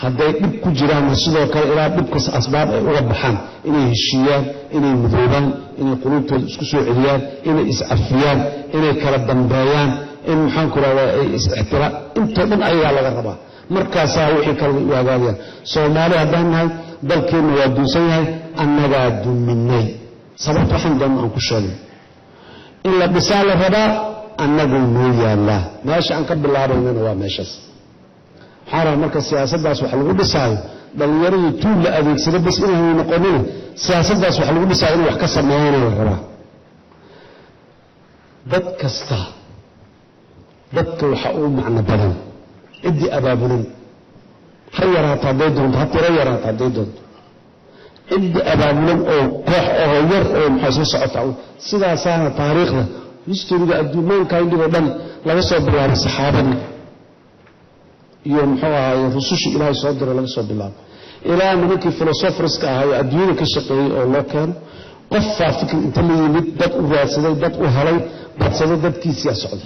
hadday dhib ku jiraanna sidoo kale ilaa dhibkas asbaab ay uga baxaan inay heshiiyaan inay mudoobaan inay quluubtooda isku soo celiyaan inay iscafiyaan inay kala dambeeyaan in maxaanku rahdaa ay is-ixtiraam intoo dhan ayagaa laga rabaa markaasaa wixii kale way u hagaagayaan soomaali haddaan nahay dalkeenna waa duunsan yahay annagaa duminay sababta waxaan doonna aan ku sheegay in la dhisaa la rabaa annaguu noo yaallaa meesha aan ka bilaabaynana waa meeshaas waxaa rabaa marka siyaasaddaas wax lagu dhisaayo dhallinyaradii tuul la adeegsado bas inaanu noqonina siyaasaddaas wax lagu dhisaayo in wax ka sameeyana la rabaa dad kasta dadka waxa uu macno badan ciddii abaabulan ha yaraato hadday doonto ha tiro yaraato hadday doonto ciddii abaabulan oo koox oo yar oo maxaa soo socota sidaasaana taariikhda historiga adduumaanka indhigoo dhan laga soo bilaabay saxaabadii iyo muxuu ahaaye rusushii ilaahay soo diray laga soo bilaabo ilaa nimankii filosoferska ahaa oo adduunyada ka shaqeeyey oo loo keeno qofaa fikir inta la yimid dad u raadsaday dad u helay badsaday dadkiisiyaa socday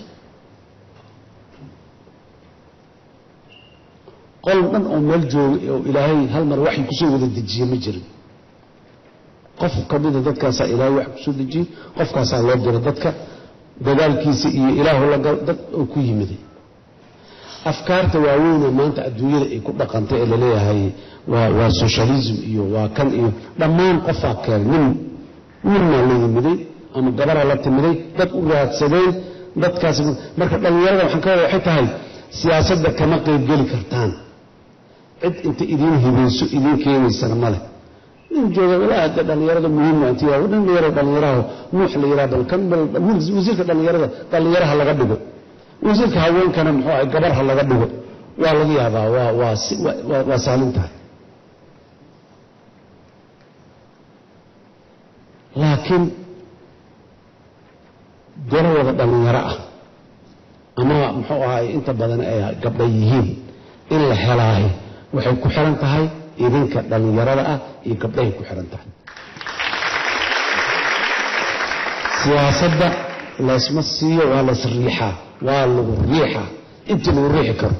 qol dhan oo meel joogay oo ilaahay hal mar waxay kusoo wada dejiye ma jirin qof ka mida dadkaasaa ilaahay wax kusoo dejiyey qofkaasaa loo diro dadka dadaalkiisa iyo ilaahu la dad oo ku yimiday afkaarta waaweynee maanta adduunyada ay ku dhaqantay ee laleeyahay waa waa socialism iyo waa kan iyo dhammaan qofaa keenay nin ninmaa la yimiday ama gabaraa la timiday dad u raadsadeen dadkaas marka dhallinyarada waxaan ka wada waxay tahay siyaasadda kama qaybgeli kartaan cid inta idiin hibayso idiin keenaysana male nin jooga walaa hadda dhallinyarada muhiim waa intii waa nin yaro dhallinyaraha nuux la yidhaha bal kan bal wasiirka dhallinyarada dhallinyaraha laga dhigo wasiirka haweenkana muxuu ahay gabarha laga dhigo waa laga yaabaa waa waa si waa waa saalin tahay laakiin golo wada dhallinyaro ah ama muxuu ahay inta badan ay gabdha yihiin in la helaayo waxay ku xiran tahay idinka dhallinyarada ah iyo gabdhahay ku xiran tahay siyaasadda laysma siiyo waa lays riixaa waa lagu riixaa intii lagu riixi karo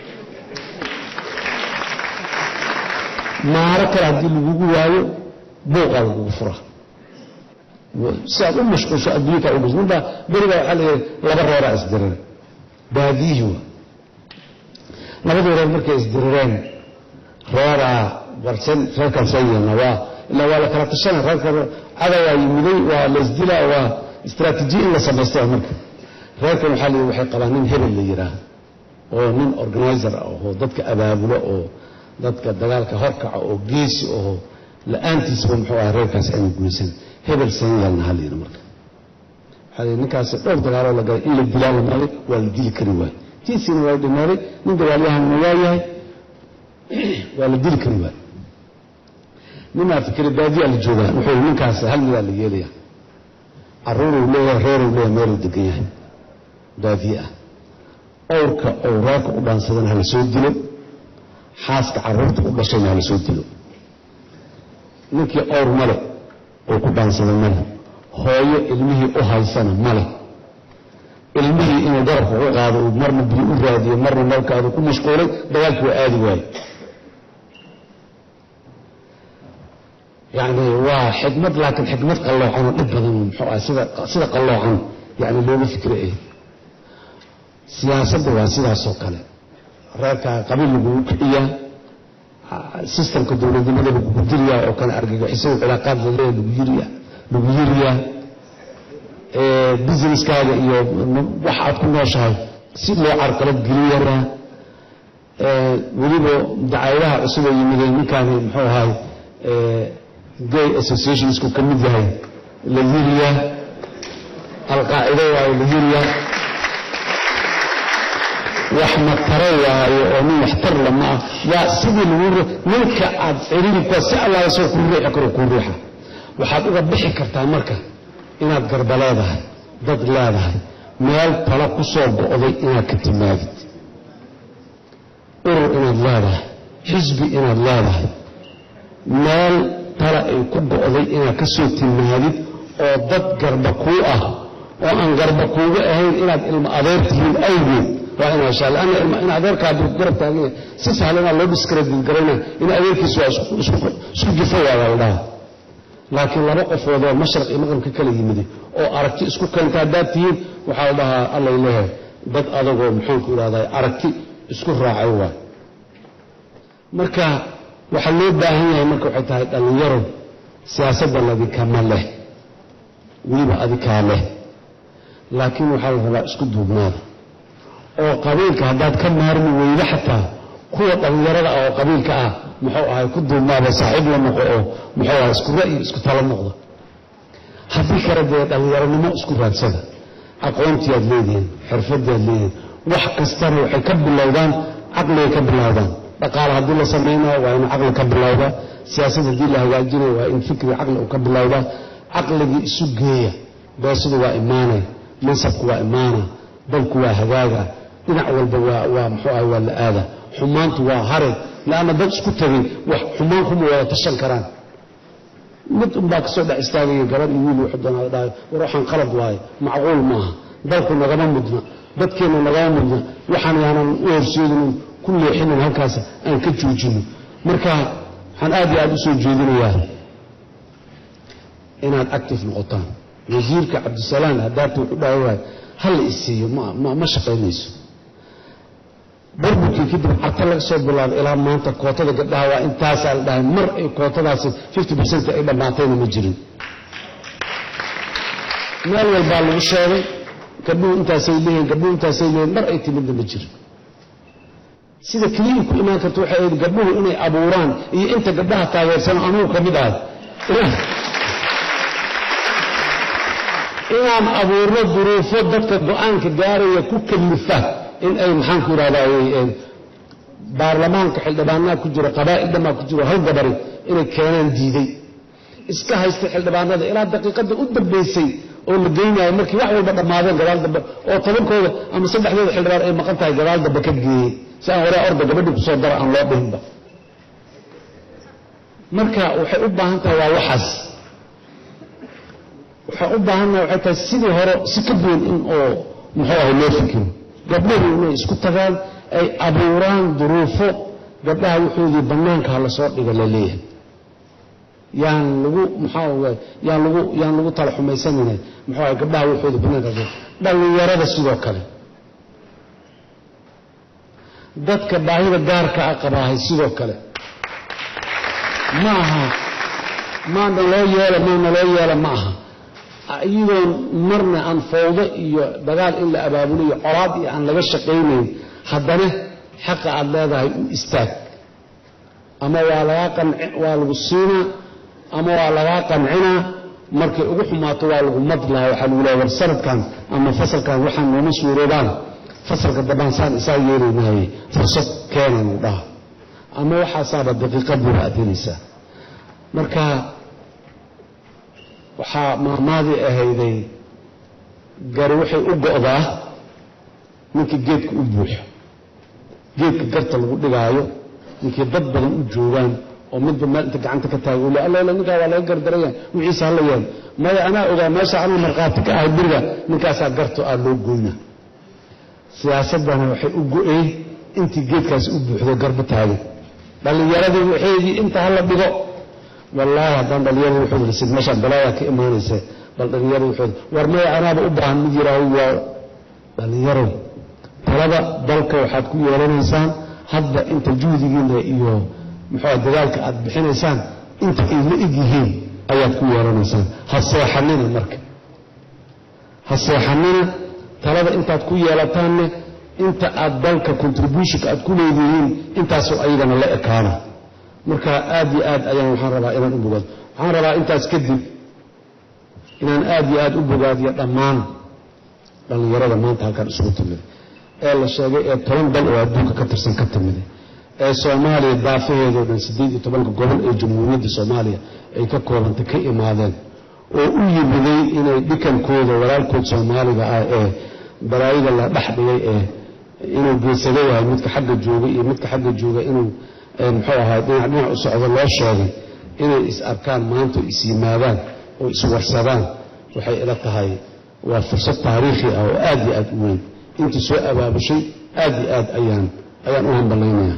maaro kale haddii lagugu waayo buuqaa lagugu furaa si aad u mashquulsho adduunka u dhis ninbaa berigaa waxaa la yidhi laba reeraa isdirireen baadiyihii waa labadii reer markay isdirireen reeraa warsan reerkan soo yeelna waa ilaa waa la kala tashana reerka cadayaa yimiday waa la isdilaa waa istaraatiijiya in la samaystay marka reerkan waxaa la yidhi waxay qabaan nin hebel la yidhaah oo nin organizer ah oo dadka abaabulo oo dadka dagaalka horkaca oo geesi oo la-aantiisba muxuu aha reerkaas aanu gumaysan hebel seen yeelna ha la yidhi marka waxaa la yidhi ninkaasi dhowr dagaaloo la galay in la dilaa la maaday waa la dili kari waaye tiisiina waa dhimaaday nin dagaalyahanna waa yahay waa la dili kari waaye ninaa fikira baadiyaa la joogaa wuxuu ninkaas hal midaa la yeelaya caruuruu leeyahay reeruu leeyahay meeluu degan yahay baadiye ah owrka ou reerka u dhaansadana hala soo dilo xaaska caruurta u dhashayna hala soo dilo ninkii owr male oo ku dhaansada male hooyo ilmihii u haysana male ilmihii inuu garabka ku qaado uu marna biyo u raadiyo marna malkaadu ku mashquulay dagaalkii waa aadi waaye yani waa xikmad laakiin xikmad qalloocan oo dhib badan muxuu ah sida sida qalloocan yani looga fikro eh siyaasadda waa sidaasoo kale reerkaa qabiil lagugu kiciyaa sistamka dowladnimada lagugu diriyaa oo kale argagixisada cilaaqaad laleeya lagu yiriyaa lagu yiriyaa businesskaaga iyo wax aad ku nooshahay si loo carqalad geliyaraa weliba dacayadaha cusub oo yimideen ninkaani muxuu ahay gay associationsku ka mid yahay la yiriyaa alqaacido waayo la yiriyaa wax mataro waayo oo nin waxtar lama ah waa sidii lagu ninka aad ciriiri kuwa si allaala soo kuu riixi karo kuu riixa waxaad uga bixi kartaa marka inaad garba leedahay dad leedahay meel talo ku soo go'day inaad ka timaadid urur inaad leedahay xisbi inaad leedahay meel tala ay ku go'day inaad ka soo timaadid oo dad garba kuu ah oo aan garba kuuga ahayn inaad ilmo adeer tihiin awgeed waa inaa heshaa lanna in adeerkaa hadduu garab taagan yahay si sahlanaa loo discredit garayna in adeerkiisu waa isku jifo waada la dhaha laakiin laba qofoodoo mashraq iyo maqrib ka kala yimidi oo aragti isku keenta haddaad tihiin waxaa la dhahaa allay leehay dad adagoo maxaanku idhahdaa aragti isku raacay waay marka waxaa loo baahan yahay marka waxay tahay dhallinyaro siyaasadda ladinkama leh weliba adikaa leh laakiin waxaa la rabaa isku duubnaada oo qabiilka haddaad ka maarmi weydo xataa kuwa dhallinyarada ah oo qabiilka ah muxuu ahay ku duubnaada saaxiib la noqo oo muxuu ahay isku ra'yi isku talo noqdo haddii kale dee dhallinyaronimo isku raadsada aqoontiyaad leedihiin xirfadiyaad leedihiin wax kastana waxay ka bilowdaan caqligay ka bilowdaan dhaqaale haddii la samaynayo waa in caqli ka bilowda siyaasad haddii la hagaajinayo waa in fikri caqli uu ka bilowda caqligii isu geeya beesidu waa imaanay mansabku waa imaana dalku waa hagaaga dhinac walba waa waa muxuu ahay waa la aada xumaantu waa hare laanna dad isku tegay wax xumaan kuma wada tashan karaan mid unbaa kasoo dhex istaagaya gabadh iyo wiil wuxuu doonaa dhahay war waxaan qalad waaye macquul maaha dalku nagama mudna dadkeenna nagama mudna waxaan yaanan u horseedinin ku leexinin halkaas aan ka joojino marka waxaan aad iyo aad u soo jeedinayaa inaad active noqotaan wasiirka cabdisalaan haddaarta wuxuu dhahay waay hala isiiyo ma shaqaynayso burburkii kadib carta laga soo bilaabo ilaa maanta kootada gabdhaha waa intaasaa la dhahay mar ay kootadaasi fifty percent ay dhammaatayna ma jirin meel walbaa lagu sheegay gabdhuhu intaasay leeyihin gabdhuhu intaasay leeyihin mar ay timidna ma jirin sida keliya ku imaan karta waxay ahayd gabdhuhu inay abuuraan iyo inta gabdhaha taageersano anugu ka mid ahay inaan abuurno duruufo dadka go-aanka gaaraya ku kalifa in ay maxaanku idhahdaa baarlamaanka xildhibaanaha ku jiro qabaa'il dhammaa ku jiro hal gabari inay keenaan diiday iska haysta xildhibaanada ilaa daqiiqadda u dambaysay oo la geynayo markii wax walba dhammaadeen gadaal dambe oo tobankooda ama saddexdooda xildhibaan ay maqan tahay gadaal dambe ka geeyey si aan waraa orda gabadhii kusoo dara aan loo dhihinba marka waxay u baahan tahay waa waxaas waxaan u baahannaha waxay tahay sidii hore si ka duwan in oo muxuu ahay loo fikiro gabdhahu inay isku tagaan ay abuuraan duruufo gabdhaha wuxoodii bannaanka ha lasoo dhiga la leeyahay yaan lagu maxaa yaan lagu yaan lagu tala xumaysanayna muxuu ahay gabdhaha wuxoodii bannaanka ha dhallinyarada sidoo kale dadka baahida gaarka a qabaahay sidoo kale ma aha maana loo yeela maana loo yeela ma aha iyadoon marna aan fawdo iyo dagaal in la abaabuliyo colaad iyo aan laga shaqaynayn haddana xaqa aad leedahay u istaag ama waa lagaa qanci waa lagu siinaa ama waa lagaa qancinaa markay ugu xumaato waa lagu madlaha waxaa lagu leha war sanadkan ama fasalkan waxaan nooma suuroobaan fasalka dambaan saan isaa yeelaynaayey fursad keenanu dhaha ama waxaasaaba daqiiqaduba adinaysaa marka waxaa maamaadii ahayday gari waxay u go'daa ninkii geedka u buuxo geedka garta lagu dhigaayo ninkii dad badan u joogaan oo midba meel inta gacanta ka taago le alla ninkaa waa laga gardaraya wixiisa hala yaal maya anaa ogaa meesha anu markhaati ka ahay beriga ninkaasaa garto aa loo goyna siyaasaddana waxay u go'een intii geedkaasi u buuxdo garba taagay dhallinyaradii waxeedii inta hala dhigo wallaahi haddaan dhallinyarada wuxuu lisid meeshaan balaayaa ka imaanaysa bal dhallinyarada wuxuu war maya anaaba u baahan mid yiraaho waa dhallinyarow talada dalka waxaad ku yeelanaysaan hadda inta juhdigiina iyo muxuu dadaalka aad bixinaysaan inta ay la eg yihiin ayaad ku yeelanaysaan ha seexanina marka ha seexanina talada intaad ku yeelataanne inta aad dalka contributionka aad ku leedihiin intaasoo ayagana la ekaana marka aad iyo aad ayaan waxaan rabaa inaan u bogaado waxaan rabaa intaas kadib inaan aad iyo aad u bogaadiyo dhammaan dhallinyarada maanta halkaan isugu timid ee la sheegay ee toban dal oo adduunka ka tirsan ka timid ee soomaaliya daafaheedoo dhan siddeed iyo tobanka gobol ee jamhuuriyadda soomaaliya ay ka koobantay ka imaadeen oo u yimiday inay dhikankooda walaalkood soomaaliga ah ee balaayada la dhex dhigay ee inuu geesado yahay midka xagga jooga iyo midka xagga jooga inuu muxuu ahaa dhinac dhinac u socdo loo sheegay inay is arkaan maanta is yimaadaan oo iswarsadaan waxay ila tahay waa fursad taariikhi ah oo aad iyo aad u weyn intii soo abaabushay aad iyo aad ayaan ayaan u hambalaynayaa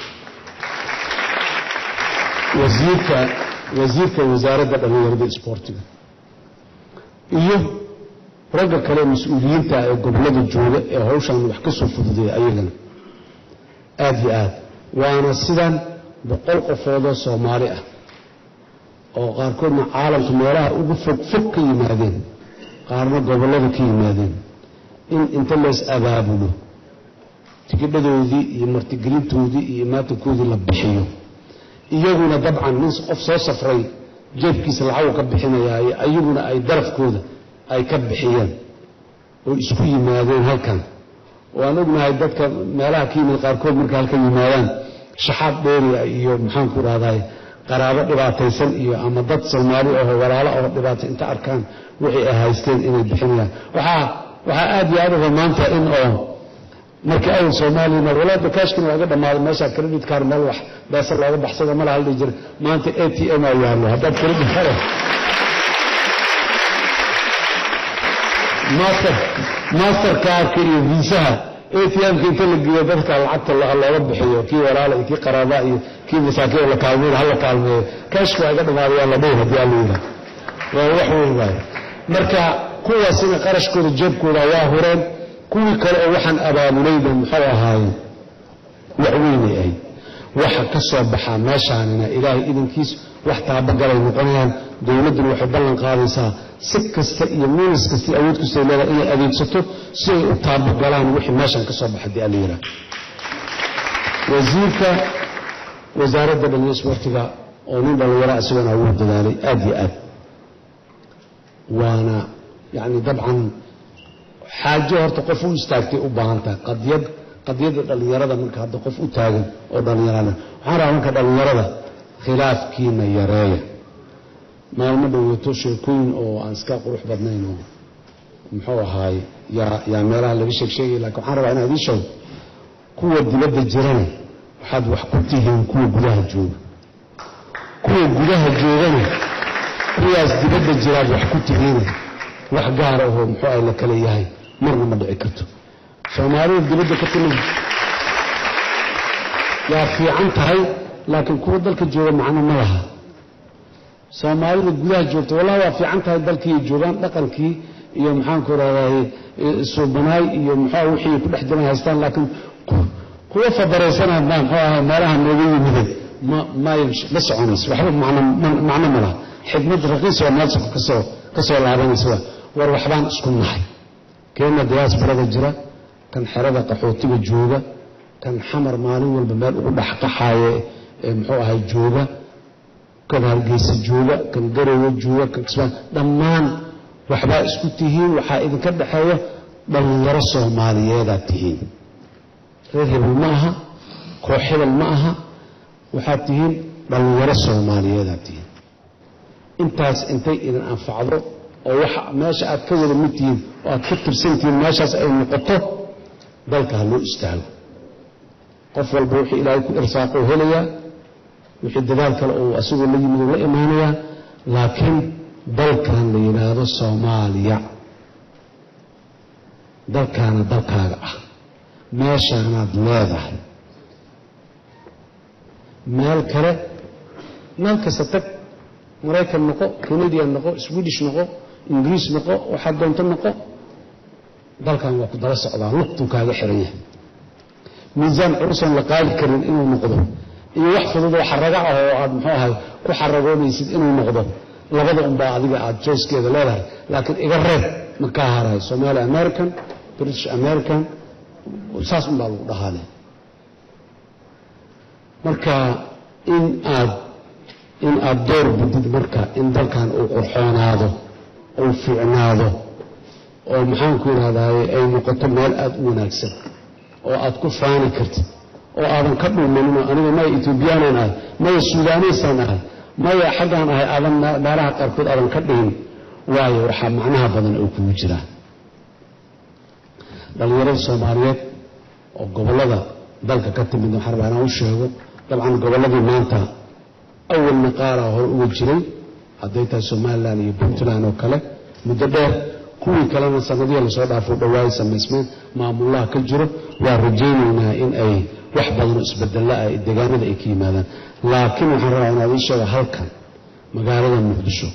wasiirka wasiirka wasaaradda dhallinyarada isboortiga iyo ragga kale mas-uuliyiinta ee gobollada jooga ee hawshaan wax ka soo fududeeya ayagana aad iyo aad waana sidan boqol qofoodoo soomaali ah oo qaarkoodna caalamka meelaha ugu fog fog ka yimaadeen qaarna gobollada ka yimaadeen in inta lees abaabulo tigidhadoodii iyo martigelintoodii iyo imaatankoodii la bixiyo iyaguna dabcan nin qof soo safray jeebkiisa lacagu ka bixinayaayo ayaguna ay darafkooda ay ka bixiyeen oo isku yimaadeen halkan waan ognahay dadka meelaha ka yimid qaarkood markay halkan yimaadaan shaxaad dheeriya iyo maxaanku rahday qaraabo dhibaataysan iyo ama dad soomaali aho walaalo oo dhibaatay inta arkaan wixii ay haysteen inay bixinayaan waxaa waxaa aad iyo aad uga maanta in oo markii awal soomaaliyana walaada kaashkina waaga dhammaaday meeshaa credit card meel wax beesa looga baxsada ma laha dhihi jira maanta a t m aa yaallo haddaad credit card master master kaarka iyo viisaha a t m-ka inta la geeyo dadka lacagta looga bixiyo kii walaala iyo kii qaraaba iyo kii masaakiin la kaalmeeyo hala kaalmeeyo kaashka waa iga dhammaaday waa la dhihi haddii alla yidhaah waa wax weyn waayo marka kuwaasina qarashkooda jeebkooda waa hureen kuwii kale oo waxaan abaabulayba muxuu ahaaye wax weynay ahayd waxa ka soo baxaa meeshaanina ilaahay idankiis wax taabagalay noqonayaan dowladduna waxay ballan qaadaysaa si kasta iyo miinis kasta iyo awood kasta ay leedahay inay adeegsato si ay u taabagalaan wixii meeshan ka soo baxa dii alla yidhaah wasiirka wasaaradda dhalinya isboortiga oo nin dhallinyara isagona wuu dadaalay aad iyo aad waana yacni dabcan xaajo horta qof u istaagtay u baahan tahay qadiyad qadiyadda dhallinyarada marka hadda qof u taagan oo dhallinyarana waxaan rabaa marka dhallinyarada khilaafkiina yareeya maalmo dhoweeto sheekooyin oo aan iska qurux badnayn oo muxuu ahaay yaa yaa meelaha laga sheeg sheegaya lakin waxaan rabaa inaan idiin sheego kuwa dibadda jirana waxaad wax ku tihiin kuwa gudaha jooga kuwa gudaha joogana kuwaas dibadda jiraad wax ku tihiina wax gaara oo muxuu ah la kala yahay marna ma dhici karto soomaalida dibadda ka timid waa fiican tahay laakiin kuwa dalka jooga macno ma laha soomaalida gudaha joogta wallahi waa fiican tahay dalkii joogaan dhaqankii iyo maxaanku rahdaye suubanaay iyo muxua wixii ku dhex jiran haystaan laakiin kuwa fadaraysanaa baa muxuu ahay meelaha nooga yimide ma may ma soconayso waxba macno macno ma laha xikmad raqiis oo meel soko kasoo ka soo laabanaysa waa war waxbaan isku nahay keenna diyaasbarada jira kan xerada qaxootiga jooga kan xamar maalin walba meel ugu dhexqaxaaye ee muxuu ahay jooga kan hargeysa jooga kan garowe jooga kan kismaan dhammaan waxbaa isku tihiin waxaa idinka dhexeeya dhallinyaro soomaaliyeedaad tihiin reer hebel ma aha koox hebel ma aha waxaad tihiin dhallinyaro soomaaliyeedaad tihiin intaas intay idin anfacdo oo waxa meesha aad ka wada mid tihiin oo aad ka tirsantihiin meeshaas ay noqoto dalka ha loo istaago qof walba wixii ilaahay ku irsaaqo helayaa wixii dadaal kale uu asagoo la yimid la imaanayaa laakiin dalkan la yidhaahdo soomaaliya dalkaana dalkaaga ah meeshaanaad leedahay meel kale meel kasta tag maraykan noqo canadian noqo swedish noqo ingiriis noqo waxaad doonto noqo dalkan waa ku daba socdaa lugtuu kaaga xiran yahay miisaan culusan la qaadi karin inuu noqdo iyo wax fududoo xaraga ah oo aad muxuu ahay ku xaragoonaysid inuu noqdo labada unbaa adiga aad joyskeeda leedahay laakiin iga reeb ma kaa harayo somali american british american saas unbaa lagu dhahaale marka in aad in aad door budid marka in dalkan uu qurxoonaado uu fiicnaado oo maxaanku idhahdaye ay noqoto meel aada u wanaagsan oo aad ku faani kartid oo aadan ka dhuumaninoo aniga maya etoobiyaanan ahay maya suudaanaysaan ahay maya xaggaan ahay aadan meelaha qaarkood aadan ka dhihin waayo waxaa macnaha badan oo kugu jiraa dhallinyarada soomaaliyeed oo gobollada dalka ka timid waxaan rabaa inaan u sheego dabcan gobolladii maanta awalna qaaraa hore uga jiray hadday tahay somalilan iyo puntland oo kale muddo dheer kuwii kalena sanadihii lasoo dhaafo dhawaay samaysmeen maamulaha ka jiro waa rajaynaynaa in ay wax badanoo isbedella ah deegaanada ay ka yimaadaan laakiin waxaan rabaa inaad ii sheego halkan magaalada muqdisho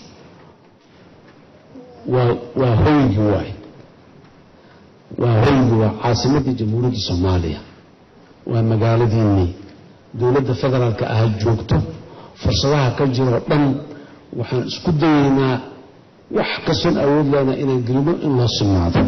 waa waa hoygii waay waa hoygii waa caasimaddii jamhuuriyadda soomaaliya waa magaaladiinnii dowladda federaalka ah joogto fursadaha ka jiroo dhan waxaan isku dayaynaa wax kastoon awood lehna inaan gelino in loo sugnaado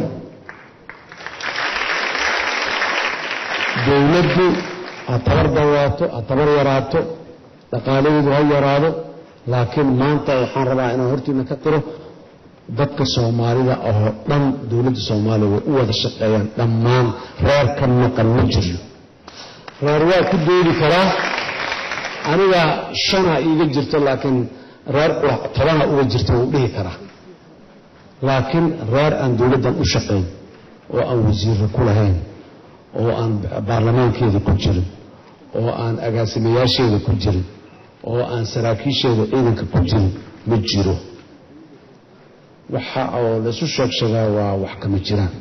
dowladdu ha tabar dawaato ha tabar yaraato dhaqaaladeedu ha yaraado laakiin maanta waxaan rabaa inaan hortiina ka qiro dadka soomaalida oo dhan dowladda soomaaliya way u wada shaqeeyaan dhammaan reer ka maqan ma jiryo reer waa ku doodi karaa aniga shanaa iiga jirto laakiin reer tobanaa uga jirta wuu dhihi karaa laakiin reer aan dowladdan u shaqayn oo aan wasiirra ku lahayn oo aan baarlamaankeeda ku jirin oo aan agaasimayaasheeda ku jirin oo aan saraakiisheeda ciidanka ku jirin ma jiro waxa oo laysu sheegsheegaa waa wax kama jiraan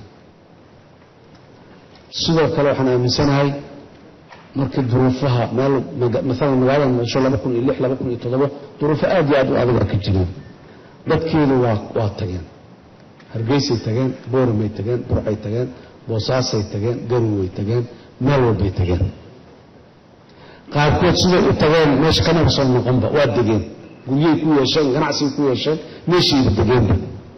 sidoo kale waxaan aaminsanahay markii duruufaha meel maalan magaalada muqdisho laba kun iyo lix laba kun iyo toddoba duruufo aad iyo aad u adagaa ka jireen dadkeedu waa waa tageen hargeysay tageen booramay tageen burcay tageen boosaasay tageen garoway tageen meel walbay tageen qaarkood siday u tageen meesha kamaba soo noqonba waa degeen guryay ku yeesheen ganacsigay ku yeesheen meeshayba degeenba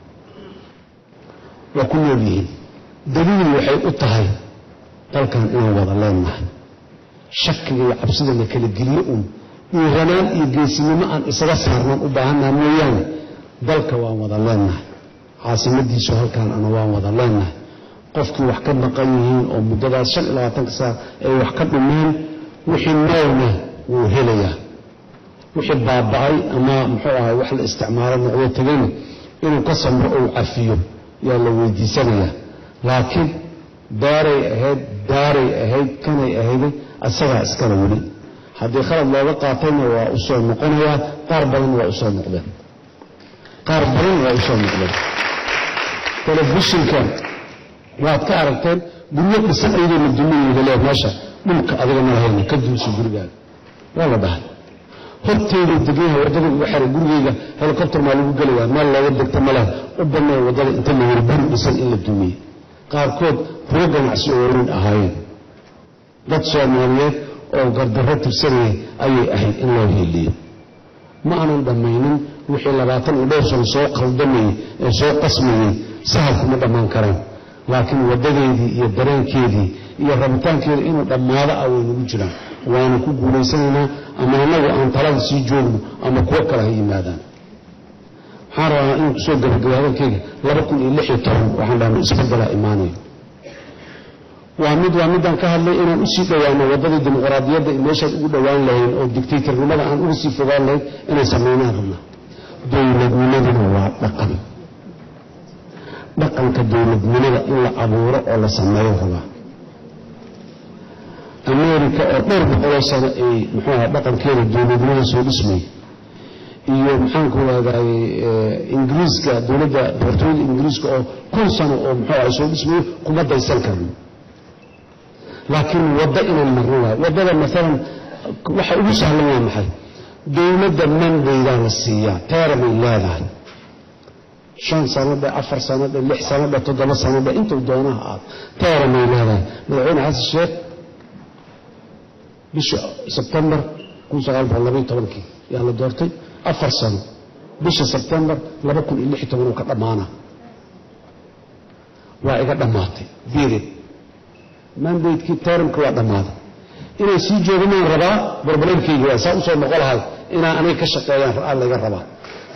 waa ku nool yihiin daliil waxay u tahay dalkan inaan wada leennahay shakiga iyo cabsida la kala geliyo uun iyo ranaan iyo geesinimo aan isaga saarnaan u baahannaha mooyaane dalka waan wada leennahay caasimadiisu halkaan ana waan wada leennahay qofkii wax ka maqan yihiin oo muddadaas shan iyo labaatanka saa ay wax ka dhumeen wixii noolna wuu helayaa wixii baaba'ay ama muxuu ahay wax la isticmaalo noqdo tegayna inuu ka samro ou cafiyo yaa la weydiisanayaa laakiin daaray ahayd daaray ahayd kanay ahayday asagaa iskale weli haddii khalad looga qaatayna waa u soo noqonayaa qaar badan waa u soo noqdeen qaar badan waa u soo noqdeen telefishinka waad ka aragteen guryo dhisan ayadoo la duminayda lee meesha dhulka adiga ma lahayna ka duuso gurigaaga waa la dhahay horteyda deganyaha waddada ugu xiray gurigayga helikobter maa lagu gelayaa meel looga degta ma leh u bannay waddada inta la yiri guri dhisan in la dumiyey qaarkood ruo ganacsi oo weyn ahaayeen dad soomaaliyeed oo gardarro tirsanayay ayay ahayd in loo heeliyo ma aanan dhammaynin wixii labaatan iyo dhowr sano soo qaldamayey ee soo qasmayey sahalkuma dhammaan karaan laakiin waddadeedii iyo dareenkeedii iyo rabitaankeeda inuu dhammaado ah way nagu jiraan waana ku guulaysanaynaa ama annagu aan talada sii joogno ama kuwo kale ha yimaadaan waxaan rabaa inuu kusoo gabagabay hadalkeyga laba kun iyo lix iyo toban waxaan dhahna isbeddelaa imaanayo waa mid waa midaan ka hadlay inaan usii dhowaano waddadii dimuqraadiyadda iyo meeshaad ugu dhowaan lahayn oo digtaytarnimada aan uga sii fogaan lahayn inay samaynaan rabnaa dowladnimaduna waa dhaqan dhaqanka dowladnimada in la abuuro oo la sameeyo rabaa america oo dhowr boqoloo sano ay muxuu aha dhaqankeeda dowladnimada soo dhismay iyo maxaanku rahday ingiriiska dowladda boqortooyada ingiriiska oo kun sano oo muxuu aha soo dhismayo kuma daysan karno laakiin waddo inaan marno waayo waddada maalan waxa ugu sahlan waa maxay dowladda mandaydaa la siiyaa teeramay leedahay shan sanadhe afar sanadhe lix sanadhe toddoba sanadhe intuu doonaha aad teeramay leedahay madaxweyne xasan sheekh bisha sebtembar kun sagaal boqol labaiyo tobankii yaa la doortay afar sano bisha sebtembar laba kun iyo lix iyo toban uu ka dhammaana waa iga dhammaatay period mandatekii teramka waa dhammaaday inay sii joogamaan rabaa barbareerkeygi waa saa usoo noqo lahay inaa aniga ka shaqeeyaan layga rabaa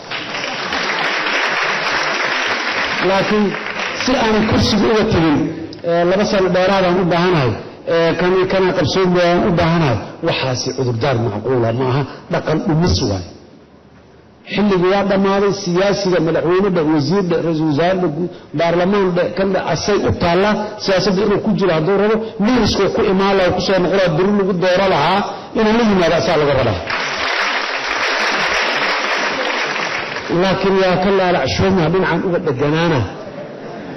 laakiin si aanan kursiga uga tegin laba sano dheeraadaan u baahanahay kana qabsoon aan u baahanahay waxaasi cudurdaar macquula ma aha dhaqan dhumis waay xilligii waa dhammaaday siyaasiga madaxweynedha wasiirdha ra-isul wasaardha baarlamaandha kandha asay u taallaa siyaasadda inuu ku jiro hadduu rabo miriskuu ku imaan laha kusoo noqolaa beri lagu dooro lahaa inuu la yimaado asaa laga rabaa laakiin waa ka laalacshooma dhinacan uga dheganaana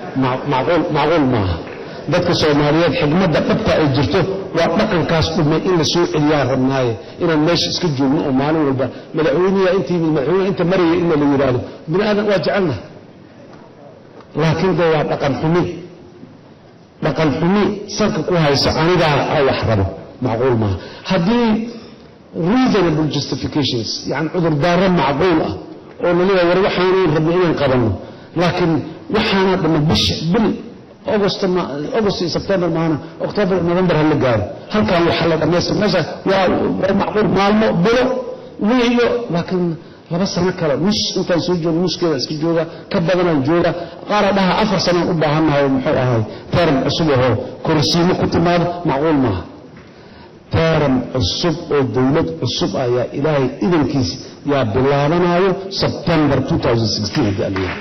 macquul macquul maaha dadka soomaaliyeed xigmadda dhabta ay jirto waa dhaqankaas dhumay in la soo celiyaa rabnaaye inaan meesha iska joogno oo maalin walba madaxweyniya inta yimid madaxweyne inta maraya in la yidhaahdo bini aadan waa jecelnaha laakiin dee waa dhaqan xumi dhaqan xumi salka ku hayso anigaa a wax rabo macquul maaha haddii reasonable justifications yani cudurdaaro macquul ah oo laleeyahay war waxaanu rabno inaan qabanno laakiin waxaana dhamma bisha bil august august iyo september maana october november ha la gaaro halkan waxa la dhammaystir meesha waa waa macquul maalmo bilo wiiyo laakiin laba sano kale nus intaan soo joogo nuskeeda iska jooga ka badanaan jooga qaara dhaha afar sanaan u baahannahay muxuu ahay teram cusub ahoo korsiimo ku timaado macquul maaha teram cusub oo dowlad cusub ayaa ilaahay idankiis yaa bilaabanayo september 2016 haddii aliyaa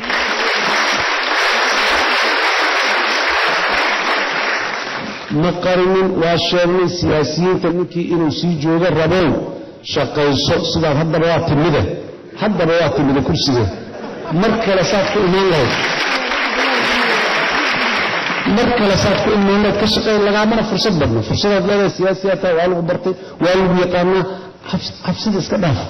ma qarinin waa sheegnay siyaasiyiinta ninkii inuu sii joogo rabow shaqayso sidaad haddaba waa timide haddaba waa timide kursiga mar kale saad ku imaan lahayd mar kale saad ku imaan lahayd ka shaqeey lagaamana fursad badno fursadaad leedahay siyaasiyaata waa lagu bartay waa lagu yaqaanaa cabsida iska dhaaf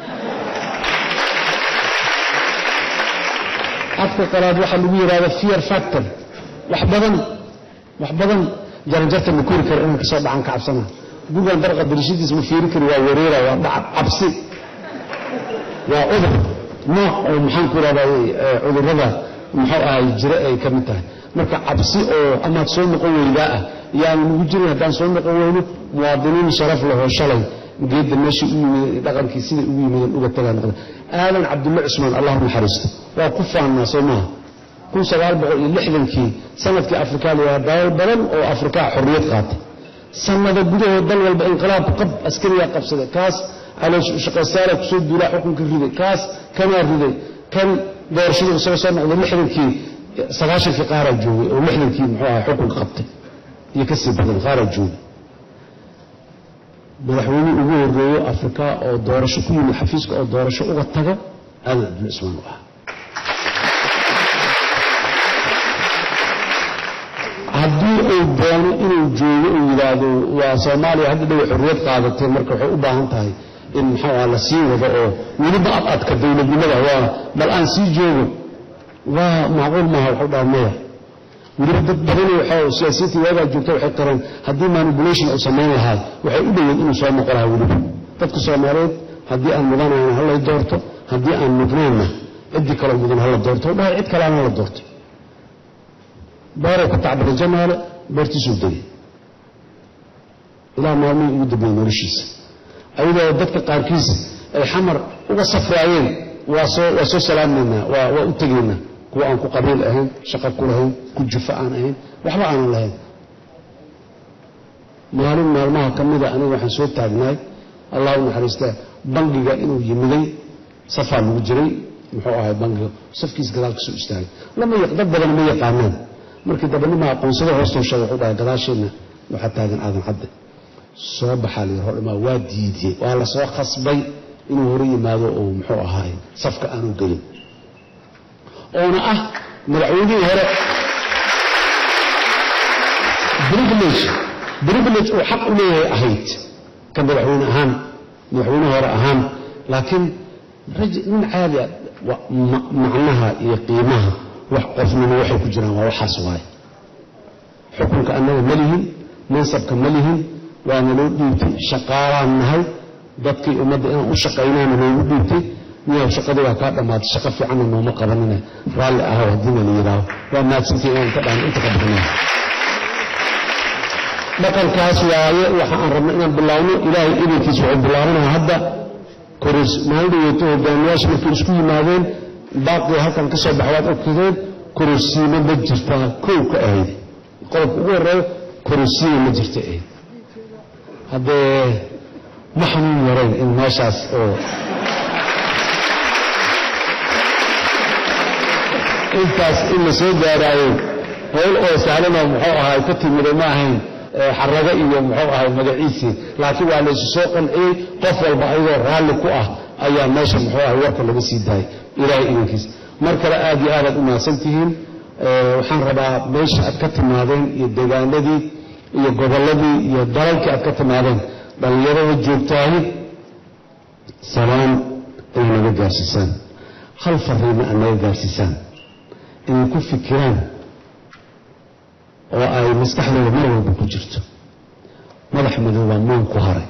afka qalaad waxaa lagu yidhahda fear factor wax badan wax badan jaranjarta ma kori karo inaan kasoo dhacan ka cabsana gugan darqa darishadiis ma fiiri kari waa wareera waa dhacab cabsi waa cudur nooc oo maxaan ku ihahdaa cudurrada muxuu ahay jira ay ka mid tahay marka cabsi oo amaad soo noqon weydaa ah yaanu nagu jirin haddaan soo noqon weyno muwaadiniin sharaf lahoo shalay geedda meeshii u yimid dhaqankii siday ugu yimideen uga tagaa noqda aadan cabdulle cusmaan allah naxariisto waa ku faannaa soo maaha kun sagaal boqol iyo lixdankii sanadkii afrikaa la yidhaha dalal badan oo afrikaa xorriyad qaatay sanada gudahood dal walba inqilaab qab askariyaa qabsaday kaas calooshaqaystaala kusoo duulaa xukunka riday kaas kanaa riday kan doorashadii isaga soo noqday lixdankii sagaashankii qaaraa joogay oo lixdankii muxuu ahaa xukunka qabtay iyo ka sii badan qaaraa joogay madaxweynihii ugu horreeyo afrika oo doorasho ku yimid xafiiska oo doorasho uga tago aadan abdul cismaan u ahaa haddii uu doono inuu joogo uu yidhaahdo waa soomaaliya hadda dhow xorriyad qaadatay marka waxay u baahan tahay in muxuu aha la sii wado oo weliba ad adka dowladnimada waa bal aan sii joogo waa macquul maaha waxu dhaha maya weliba dad badani waxaa siyaasiyiinta waagaa joogta waxay qareen haddii manipulation uu samayn lahaa waxay u dhoweyd inuu soo noqo lahaa weliba dadka soomaaliyeed haddii aan mudanayna hala doorto haddii aan mudnaynna ciddii kaloo mudan hala doorto u dhahay cid kale aan hala doorto beerow ka tacbada jamaale beertiisuu degay ilaa maalmihii ugu dambeeyey noloshiisa ayadoo dadka qaarkiisa ay xamar uga safraayeen waa soo waa soo salaamaynaa waa waa u tegaynaa kuwa aan ku qabiil ahayn shaqo ku lahayn ku jufa aan ahayn waxba aanan lahayn maalin maalmaha ka mida aniga waxaan soo taagnaay allah u naxariistaa bangiga inuu yimiday safaa lagu jiray muxuu ahay bangiga safkiis gadaal kasoo istaagay lama dad badan ma yaqaanaan markii dambe nima aqoonsada hoostoo sheegay wuxuu dhahay gadaasheenna waxaa taagan aadan cadde soo baxaa la yidhi hordhamaa waa diidiyey waa la soo khasbay inuu hore yimaado oo muxuu ahaay safka aanu gelin oona ah madaxweynihii hore privilege privilege uu xaq u leeyahay ahayd ka madaxweyne ahaan madaxweyne hore ahaan laakiin nin caadi a macnaha iyo qiimaha wax qofnimo waxay ku jiraan waa waxaas waaye xukunka annaga ma lihin mansabka ma lihin waana loo dhiibtay shaqaalaan nahay dadkii ummadda inaan u shaqaynaana noogu dhiibtay miyaa shaqadii waa kaa dhammaatay shaqo fiicanna nooma qabanina raalli ahaw haddiina la yidhaaho waa maadsantii inaan ka dhaan inta ka bixinay dhaqankaas waaye waxa aan rabna inaan bilaawno ilaahay idankiis wuxuu bilaabanaya hadda koris maalin dhaweeto hogaamiyaasha markay isku yimaadeen baaqii halkan ka soo baxa waad ogtadeen korosiimo ma jirtaa kow ka ahayd qodobka ugu horreeyo korosiimo ma jirta ahayd haddee ma xanuun yarayn in meeshaas oo intaas in la soo gaaraayo howl oo sahlanoo muxuu ahaay ka timiday ma ahayn xarago iyo muxuu ahay magaciisii laakiin waa laysu soo qanciyey qof walba ayagoo raalli ku ah ayaa meesha muxuu ahay warka laga sii daayay ilaahay idankiis mar kale aad iyo aadaad u mahadsan tihiin waxaan rabaa meesha aad ka timaadeen iyo deegaanadii iyo gobolladii iyo dalalkii aad ka timaadeen dhallinyarada joogtaahi salaan ay naga gaarsiisaan hal fariima aad naga gaarsiisaan inay ku fikiraan oo ay maskaxdooda mar walba ku jirto madax madoobaa maan ku haray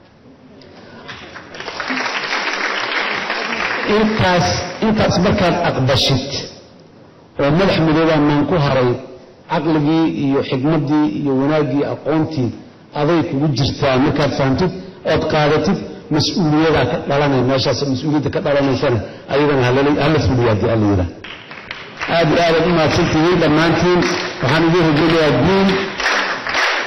intaas intaas markaad aqbashid oo madax madoobaa maan ku haray caqligii iyo xikmaddii iyo wanaaggii aqoontii aday kugu jirtaa markaad fahamtid ood qaadatid mas-uuliyadaa ka dhalanaya meeshaas mas-uuliyadda ka dhalanaysana ayadana hala fuliya haddii alla yidhaah aad iyo aadaad u mahadsantihiin dhammaantiin waxaan idiin rajaynayaa diin